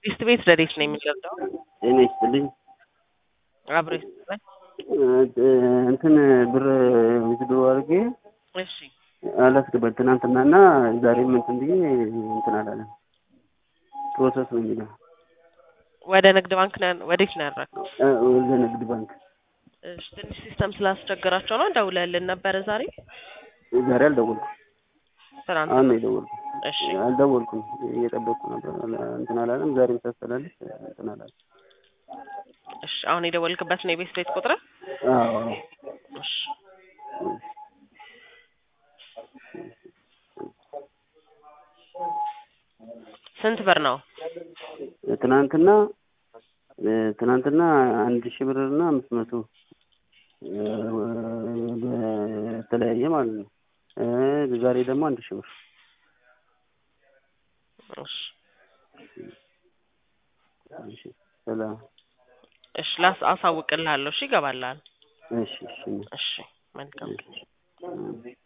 ሚስት ቤት ረዴት ነው የሚገልጠው ጤና ይስጥልኝ። አብሮ ይስጥልኝ። እንትን ብር ዊዝድሮ አድርጌ እሺ አላስገባል ትናንትናና ዛሬም እንትን ብዬ እንትን አላለም። ፕሮሰስ ነው የሚለው ወደ ንግድ ባንክ ነው ወዴት ነው ያደረገው? እ ወደ ንግድ ባንክ እሺ ትንሽ ሲስተም ስላስቸገራቸው ነው ደውለህልን ነበረ ዛሬ ዛሬ አልደወልኩም። ትናንት አሁን ነው የደወልኩት። እሺ አልደወልኩም እየጠበቅኩ ነበር። እንትን አላለም። ዛሬም ሳስተላልፍ እንትን አላለም። እሺ አሁን የደወልክበት ነው የቤት ቤት ቁጥር አዎ እሺ ስንት ብር ነው? ትናንትና ትናንትና አንድ ሺህ ብር እና አምስት መቶ በተለያየ ማለት ነው። እ ዛሬ ደግሞ አንድ ሺህ ብር እሺ እሺ ሰላም እሺ ላስ አሳውቅልሃለሁ። እሺ ይገባልሃል። እሺ እሺ እሺ መልካም እሺ